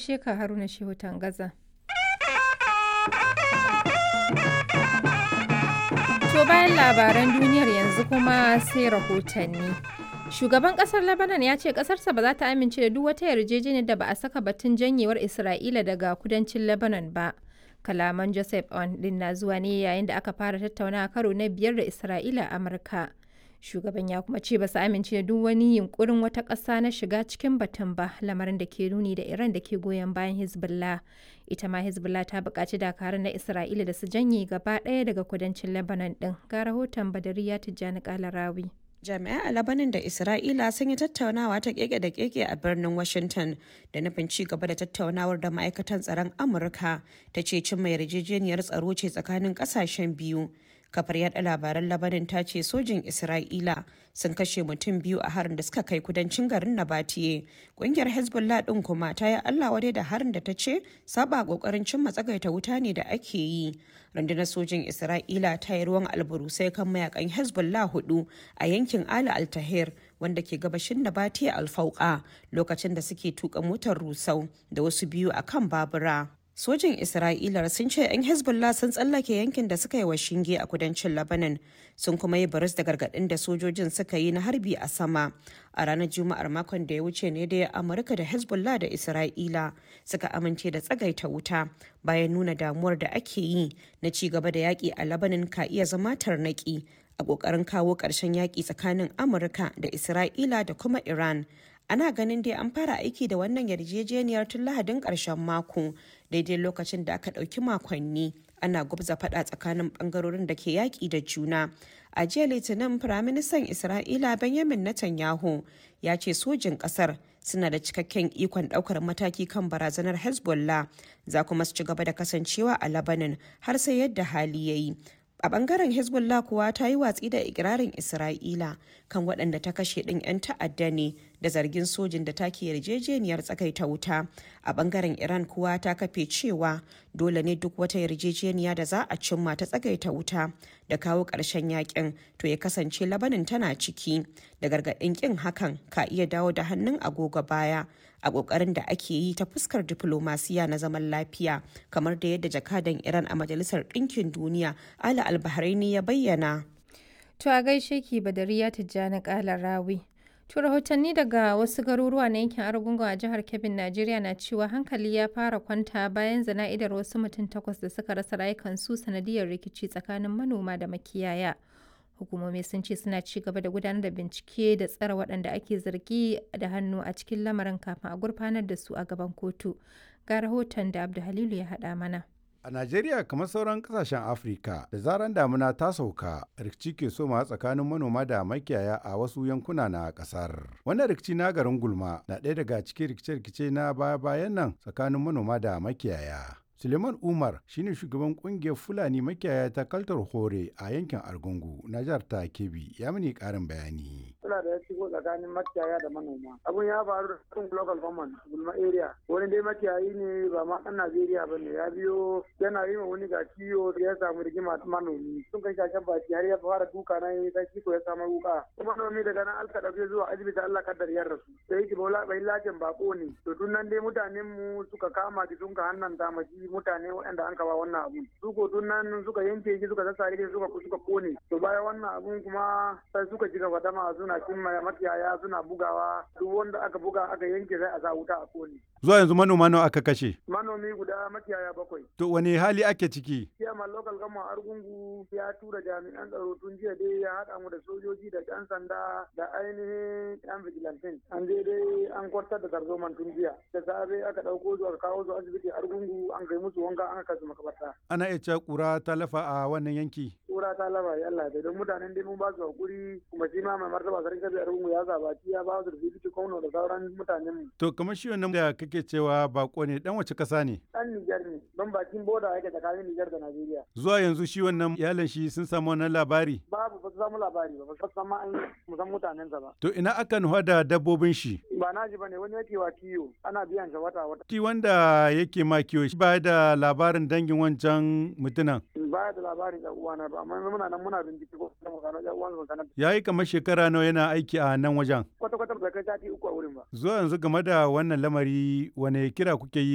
gaishe ka Haruna Shehu Tangaza. To bayan labaran duniyar yanzu kuma sai rahotanni. Shugaban kasar Lebanon ya ce kasarsa ba za ta amince da duk wata yarjejeniyar da ba a saka batun janyewar Isra'ila daga kudancin Lebanon ba. Kalaman Joseph On din na zuwa ne yayin da aka fara tattaunawa karo na biyar da Isra'ila a Amurka. Shugaban ya kuma ce ba su amince da duk wani yunkurin wata ƙasa na shiga cikin batun ba lamarin da ke nuni da Iran da ke goyon bayan Hezbollah. Ita ma Hezbollah ta buƙaci dakarun na Isra'ila da su janye gaba ɗaya daga kudancin Lebanon ɗin. Ga rahoton Badariya Tijjani Kalarawi. jami'ai a labanin da isra'ila sun yi tattaunawa ta keke da keke a birnin washington da nufin ci gaba da tattaunawar da ma'aikatan tsaron amurka ta ce cimma yarjejeniyar tsaro ce tsakanin kasashen biyu kafar yada labaran labanin ta ce sojin isra'ila sun kashe mutum biyu a harin da suka kai kudancin garin nabatiye kungiyar hezbollah din kuma ta yi allah wadai da harin da ta ce saba kokarin cimma tsagaita wuta ne da ake yi rundunar sojin isra'ila ta yi ruwan alburusai kan mayakan hezbollah hudu a yankin ala altahir wanda ke gabashin nabatiye alfauka lokacin da suke tuka motar rusau da wasu biyu a kan babura sojin isra'ila sun ce 'yan hezbollah sun tsallake yankin da suka yi wa shinge a kudancin lebanon sun kuma yi baris da gargaɗin da sojojin suka yi na harbi a sama a ranar juma'ar makon da ya wuce ne da amurka da hezbollah da isra'ila suka amince da tsagaita wuta bayan nuna damuwar da ake yi na ci gaba da yaƙi a lebanon ka iya zama tarnaƙi a ƙoƙarin kawo ƙarshen yaƙi tsakanin amurka da isra'ila da kuma iran ana ganin dai an fara aiki da wannan yarjejeniyar tun lahadin ƙarshen mako daidai lokacin da aka ɗauki makonni ana gwabza faɗa tsakanin ɓangarorin da ke yaƙi da juna a jiya litinin firaministan isra'ila benjamin netanyahu ya ce sojin ƙasar suna da cikakken ikon ɗaukar mataki kan barazanar hezbollah za kuma su ci gaba da kasancewa a labanin har sai yadda hali ya yi a bangaren hezbollah kuwa ta yi watsi da ikirarin isra'ila kan waɗanda ta kashe ɗin 'yan ta'adda ne da zargin sojin da take yarjejeniyar tsakaita wuta a bangaren iran kuwa ta kafe cewa dole ne duk wata yarjejeniya da za a cimma ta tsagaita wuta da kawo ƙarshen yakin to ya kasance labanin tana ciki da gargaɗin ƙin hakan ka iya dawo da hannun agogo baya a ƙoƙarin da ake yi ta fuskar diflomasiya na zaman lafiya kamar da yadda jakadan iran a majalisar ɗinkin duniya ala albahraini ya bayyana To a gaishe ki Badariya Tijjani Kala Rawi. To rahotanni daga wasu garuruwa na yankin Argungu a jihar Kebbi, Najeriya na cewa hankali ya fara kwanta bayan zana'idar wasu mutum takwas da suka rasa rayukansu sanadiyar rikici tsakanin manoma da makiyaya. Hukumomi sun ce suna ci gaba da gudanar da bincike da tsare waɗanda ake zargi da hannu a cikin lamarin kafin a gurfanar da su a gaban kotu. Ga rahoton da Abdu Halilu ya haɗa mana. A Najeriya kamar sauran kasashen Afirka da zaran damuna ta sauka rikici ke soma tsakanin manoma da makiyaya a wasu yankuna na kasar. Wannan rikici na garin Gulma na ɗaya daga cikin rikice-rikice na baya-bayan nan tsakanin manoma da makiyaya. Suleiman Umar shine shugaban kungiyar Fulani makiyaya ta Kaltar Hore a yankin Argungu na jihar ta Kebbi ya mini karin bayani. Suna da ya shigo tsakanin makiyaya da manoma. Abun ya faru da cikin local government Gulma area. Wani dai makiyayi ne ba ma ɗan Najeriya ba ne ya biyo yana yi wa wani ga ciwo ya samu rigima manomi. Sun kai shashen baki har ya fara duka na yi ta ko ya samu wuka. Kuma manomi daga nan alka ɗauke zuwa asibiti Allah kaddar ya rasu. Sai yake bola bai lajin bako ne. To tun nan dai mutanen mu suka kama ki sun ka hannan damaji mutane waɗanda an kawa wannan abun su ko tun nan suka yanke shi suka sassare shi suka suka kone to bayan wannan abun kuma sai suka ci gaba dama suna cin makiyaya suna bugawa duk wanda aka buga aka yanke sai a sa wuta a kone Zuwa yanzu manoma nawa aka kashe? manomi guda makiyaya bakwai To wani hali ake ciki? Chairman local gama argungu ya tura jami'an tsaro tun jiya dai ya haɗa mu da sojoji da ƴan sanda da ainihin ƴan vigilantin an je dai an kwartar da tarzoman tun jiya da safe aka ɗauko su aka kawo su asibiti argungu an kai musu wanka an kai su makabarta Ana iya cewa ƙura ta lafa a wannan yanki. kura ta laba ya Allah da don mutanen dai mun ba su hakuri kuma shi ma mai martaba sarki kabi argungu ya zabaci ya ba su da bibiti kwano da sauran mutanen mu To kamar shi wannan da kake cewa bako ne dan wace kasa ne? ɗan Nijar ne don bakin boda yake tsakanin Nijar da Najeriya Zuwa yanzu shi wannan iyalan shi sun samu wannan labari. babu ba su samu labari ba ba su san ma an musan mutanensa ba To ina aka nufa da dabbobin shi? ba na ji bane wani yake wa kiyo ana biyan shi wata wata Shi wanda yake ma kiwo shi ba da labarin dangin wancan mutunan. baya da labarin ɗan uwana ba amma muna nan muna bincike ko kuma mu gano ɗan uwan mu sanar Ya yi kamar shekara nawa yana aiki a nan wajen. kwata kwata ba kai sati uku a wurin ba Zuwa yanzu game da wannan lamari wane kira kuke yi